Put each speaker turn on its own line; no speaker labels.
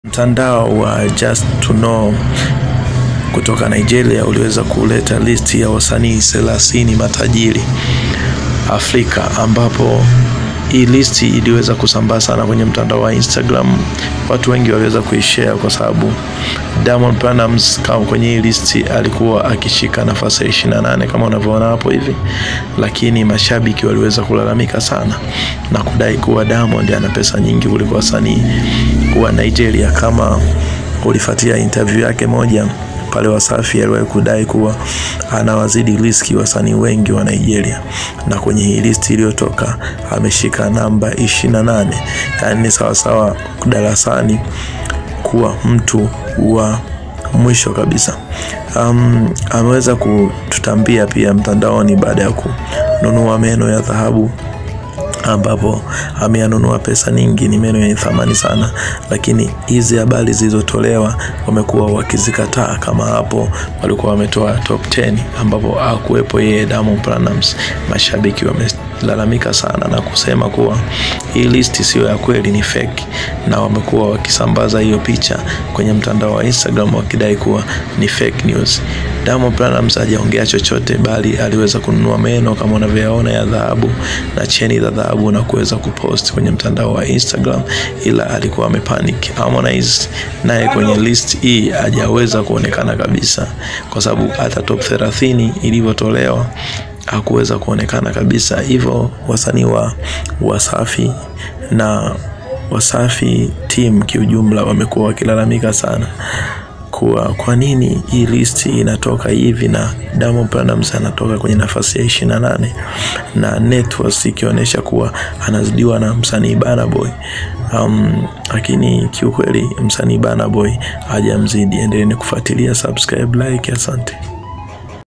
Mtandao wa Just to Know kutoka Nigeria uliweza kuleta listi ya wasanii thelathini matajiri Afrika, ambapo hii listi iliweza kusambaa sana kwenye mtandao wa Instagram. Watu wengi waliweza kuishare kwa sababu Diamond Platnumz kama kwenye hii listi alikuwa akishika nafasi ya 28 kama unavyoona hapo hivi, lakini mashabiki waliweza kulalamika sana na kudai kuwa Diamond ana pesa nyingi kuliko wasanii wa Nigeria. Kama ulifuatia interview yake moja pale Wasafi aliwahi kudai kuwa anawazidi riski wasanii wengi wa Nigeria, na kwenye hii listi iliyotoka ameshika namba 28, yaani ni sawasawa darasani kuwa mtu wa mwisho kabisa. Um, ameweza kututambia pia mtandaoni baada ya kununua meno ya dhahabu ambapo ameanunua pesa nyingi, ni meno yenye thamani sana, lakini hizi habari zilizotolewa wamekuwa wakizikataa. Kama hapo walikuwa wametoa top 10 ambapo hakuwepo yeye Diamond Platnumz, mashabiki wamelalamika sana na kusema kuwa hii listi sio ya kweli, ni fake, na wamekuwa wakisambaza hiyo picha kwenye mtandao wa Instagram wakidai kuwa ni fake news. Diamond Platnumz hajaongea chochote, bali aliweza kununua meno kama unavyoyaona ya dhahabu na cheni za dhahabu na kuweza kupost kwenye mtandao wa Instagram, ila alikuwa amepanic. Harmonize naye kwenye list hii hajaweza kuonekana kabisa, kwa sababu hata top 30 ilivyotolewa hakuweza kuonekana kabisa. Hivyo wasanii wa Wasafi na Wasafi team kiujumla wamekuwa wakilalamika sana kuwa kwa nini hii listi inatoka hivi na Diamond Platnumz anatoka kwenye nafasi ya 28 na networks ikionyesha kuwa anazidiwa na msanii Burna Boy. Um, lakini kiukweli msanii Burna Boy hajamzidi. Endeleeni kufuatilia, subscribe, like. Asante.